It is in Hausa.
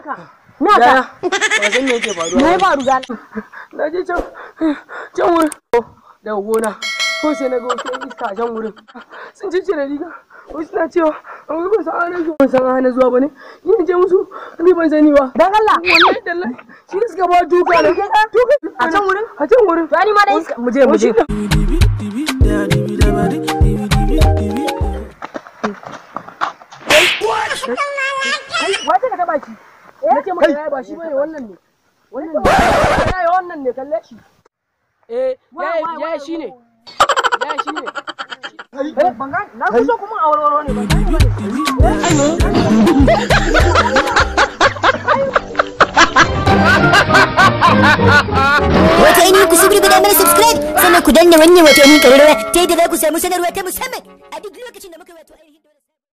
naka naka Yaya, ba san me yake faruwa. me ya faru gana Na je can, can wurin. Daga gona, ko sai na ga wasu yan iska a can wurin. Sun ci cire riga. Wasu na cewa, an wai ban san an zuwa. Ban san an hana zuwa ba ne. Yin je musu, ni ban sani ba. dan Allah Wallahi tallahi, shi ne suka ba duka na. Duka. A can wurin? A can wurin. to ni ma dai mu je mu je Kai, wace ka taba ki? Na ce maka yaya ba shi bane wannan ne. Wannan ne. Yaya wannan ne kalle shi. Eh, yaya yaya shi ne. Yaya shi ne. eh ban ga na so kuma a warwaro ne ban gane ba ne Wato ainihin ku subscribe mana subscribe sannan ku danna wannan wato ainihin ƙararrawa ta yadda za ku samu sanarwa ta musamman a duk lokacin da muka wato ainihin